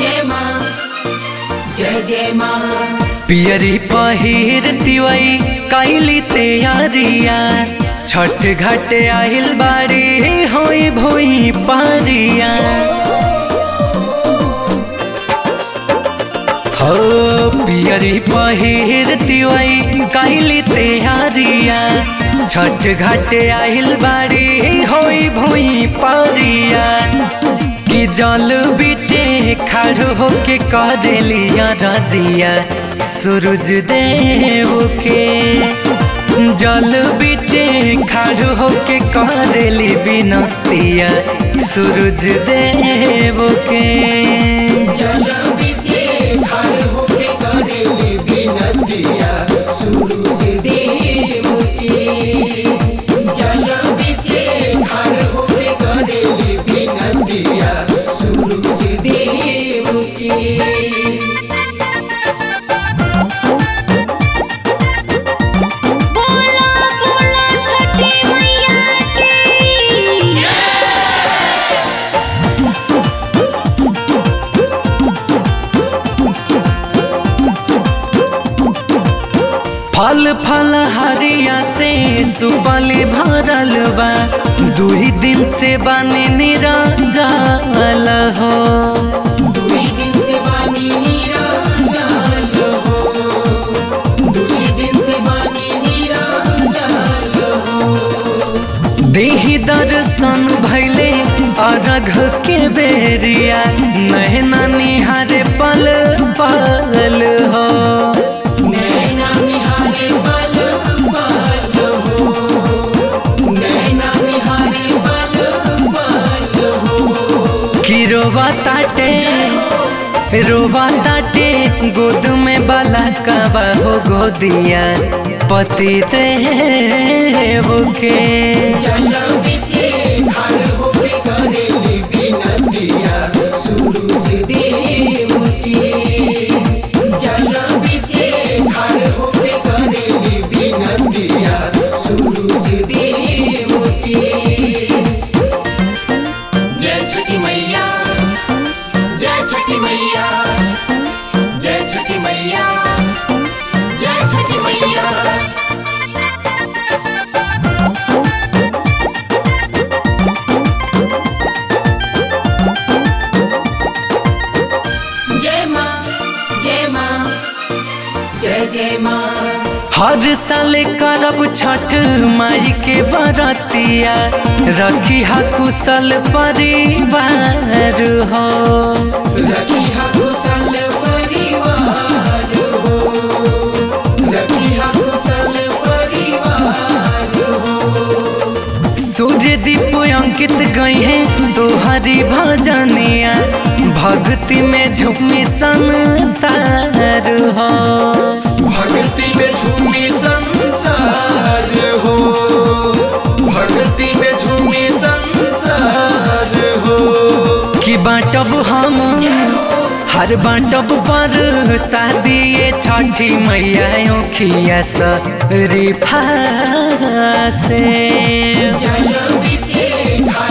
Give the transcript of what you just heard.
जय माँ जय जय माँ पियरी पहिर तिवई कैली तैयारिया छठ घाट आहिल बाड़ी होई भोई पारिया हो पियरी पहिर तिवई कैली तैयारिया छठ घाट आहिल बाड़ी होई भोई पारिया कि जल बीचे खड़ होके करेलिया रजिया सूरज देव के जल बीचे खड़ होके करेली बिनतिया सूरज देव के जल बिचे खड़ होके करेली बिनतिया सूरज देव की जल बिचे खड़ होके करेली बिनतिया सूरज देव की बोला बोला छठी मैया की फल फल हरिया से सुबली भरल बा दुही दिन से बने निरंजल हो दुई दिन से बानी निरंजन हो दुई दिन से बानी निरंजन हो देही दर्शन भैले अरघ के बेरिया नहना निहारे पल पल हो नैना निहारे बल बल हो नैना निहारे बल बल हो कि रोवा ताटे रोवा ताटे गोद में बाला कबा हो गोदिया पति देव के जल बिचे खड़ होके करेली बिनतिया सूरज देव की जल बिचे खड़ होके करेली बिनतिया सूरज देव की जय छठी मैया जय छठी मैया जय छठी मैया जय छठी मैया जय माँ जय माँ जय जय माँ हर साल करब छठ माई के बरतिया रखी हा कुशल परिवार हो रखी हा कुशल परिवार हो रखी हा कुशल परिवार हो सूर्य दीप अंकित गई है तोहरी भजनिया भक्ति में झूमी संसार हो भक्ति में झूमी संसार हो भक्ति में झूमी संसार हो कि बाटब हम हर बाटब पर शादी छठी मैया ओखिया से जल बिचे खड़